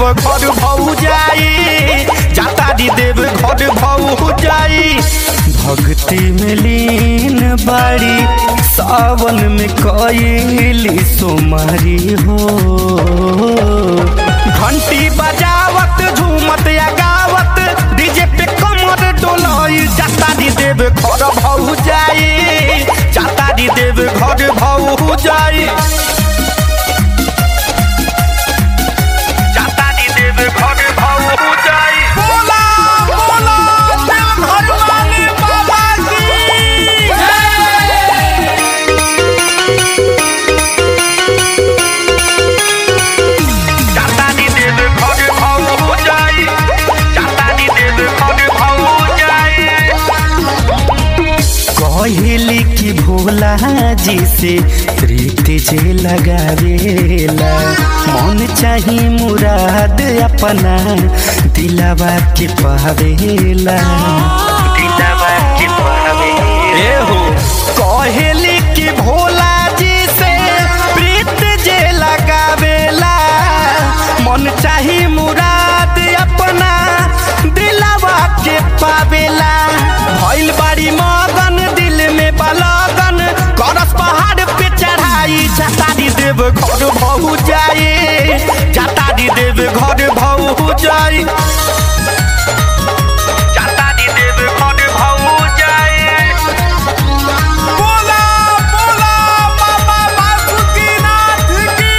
घर भौ जाई जाता दी देव घर भौ जाई भक्ति में लीन बाड़ी सावन में कईली सोमारी हो घंटी बजावत झूमत या गावत डीजे पे कमर डोलाई जाता दी देव घर भौ जाई जाता दी देव घर भौ जाई जाता दी देव घर भौ जाई बोला बोला देव घर वाले बाबा की जाता दी देव घर भौ जाई जाता दी देव घर भौ जाई कहली कि भोला जी से प्रीति जे लगावेला मन चाही मुराद अपना दिलावा के पावेला दिलावा के पावेला ए हो कहली कि भोला जी से प्रीति जे लगावेला मन चाही मुराद अपना दिलावा के पावेला भइल बाड़ी मगन दिल में बलगन करस पहाड़ पे चढ़ाई जाता दी देव घर भौ जाए जाता दी देव घर भौ जाए जाता दी देव घर भौ जाए बोला बोला बाबा बासुकीनाथ की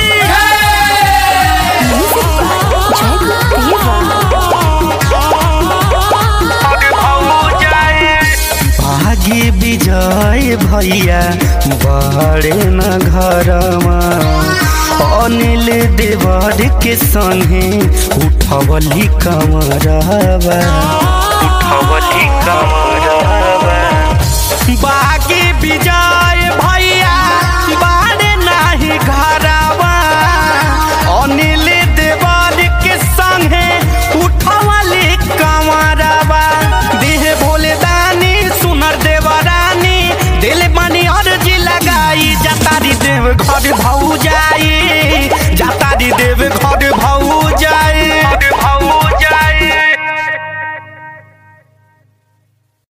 भागी विजय भैया बड़े न घरमा अनिल देवर के संगे उठवली कमरवा उठवली कमरवा बागी विजय भैया बड़े नाही घरवा अनिल देवर के संगे उठवली कमरवा देह भोले दानी सुनर देवरानी दिल बनी अर्जी लगाई जतारी देव घर भौ जाई